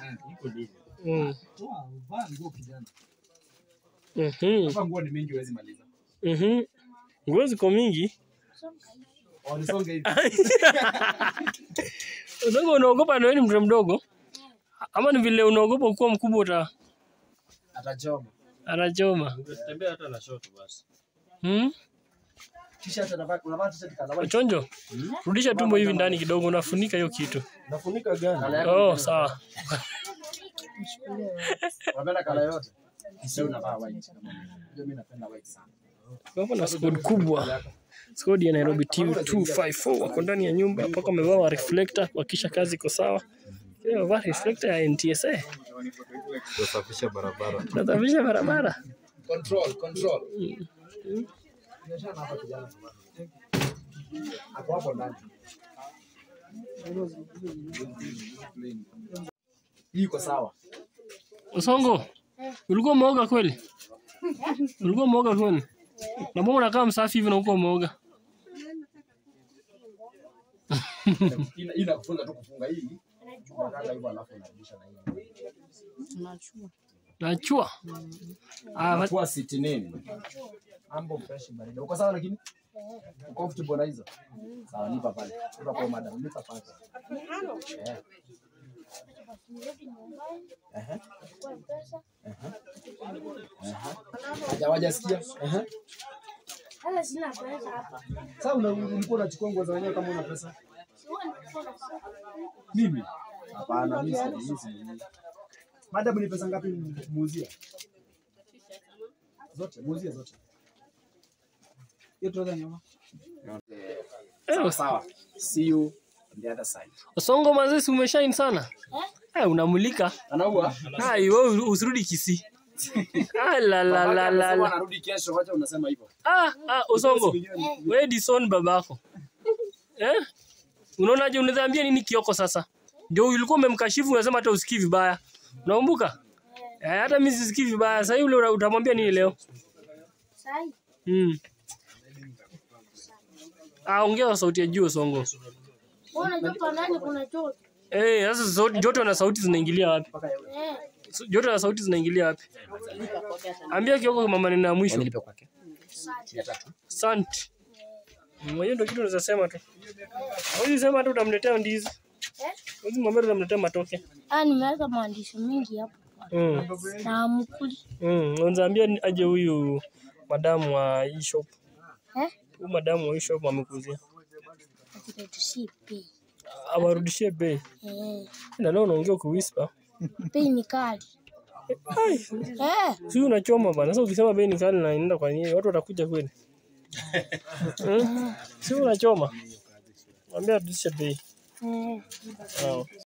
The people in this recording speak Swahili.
Iko nini? Mm. Toa, vaa nguo kijana. Mhm. Hapa nguo ni mingi huwezi maliza. Mhm. Nguo ziko mingi. Walisonge hivi. Usongo unaogopa na wewe ni mtoto mdogo? Ama ni vile unaogopa kuwa mkubwa uta Atachoma. anachoma? Ungetembea hata na short basi. Hmm? T-shirt anavaa unavaa t-shirt kala white. Chonjo, rudisha tumbo hivi ndani kidogo, unafunika hiyo kitu. Nafunika gani? Kala yako Oh, sawa. unapenda kala yote. Sio unavaa white. Ndio mimi napenda white sana. Hapo na squad kubwa. Squad ya Nairobi team 254 wako ndani ya nyumba mpaka wamevaa wa reflector kuhakikisha kazi iko sawa. Pia wamevaa reflector ya NTSA. Kusafisha barabara. Nasafisha barabara. Control, control. Biashara hapa kijana. Hapo hapo ndani. Hii iko sawa. Usongo, ulikuwa umeoga kweli? Ulikuwa umeoga kweli? Na mbona unakaa msafi hivi na uko umeoga? Hii hii inakufunza tu kufunga hii. Unakanda hivyo alafu unarudisha na hii. Nachua. Ah, but- Kwa siti nini? Ambo fresh baridi. Uko sawa lakini? Uko comfortable na hizo? Sawa, nipa pale. Nipa kwa madam, nipa pale. Eh. Ehe. Ehe. Haja wajasikia? Ehe. Sasa sina pesa hapa. Sasa una- ulikuwa unachukua nguo za wenyewe kama una pesa? Mimi? Hapana, mimi si mimi si. Madam ni pesa ngapi muuzia? Zote, muuzia zote. Hiyo trouser nyuma. Sawa sawa. See you on the other side. Usongo mazesi umeshine sana. Eh, unamulika. Anaua? Ah, wewe usirudi Kisii. Ah, la la la la Anasema la. anarudi kesho, wacha unasema hivyo. Ah, ah, Usongo. Wewe Dison babako. Eh? Unaonaje unadhambia nini Kioko sasa? Ndio ulikuwa umemkashifu unasema hata usikii vibaya. Unakumbuka? Eh, hata mimi sisikii vibaya. Sasa yule una- utamwambia nini leo? Sai. Mm. Ah, ongea kwa sauti ya juu Usongo. Mbona joto ndani kuna joto? Eh, sasa sauti joto na sauti zinaingilia wapi? Eh. So- Joto na sauti zinaingilia wapi? Ambia Kioko mama maneno ya mwisho. Nilipe kwake. Mia tatu. Asante. Mwenyewe ndio kitu unaweza sema tu. Huwezi sema hata utamletea ndizi. Eh? Huwezi mwambia utamletea matoke. Ah, nimeweka maandishi mengi hapo. Mm. Na mkuli. Mm. Unaweza ambia ni- aje huyu madamu wa hii shop. Eh? Huyu madamu wa hii shop amekuzia. Akitutushie pei. Awarudishie bei. Eh. Na leo unaongea kuwhisper. Pei ni kali. Ai, Eh. si unachoma bana. Sasa ukisema bei ni kali na inaenda kwa nini? Watu watakuja kweli. Hmm? Si unachoma. Mwambie arudishe bei. Eh. Sawa.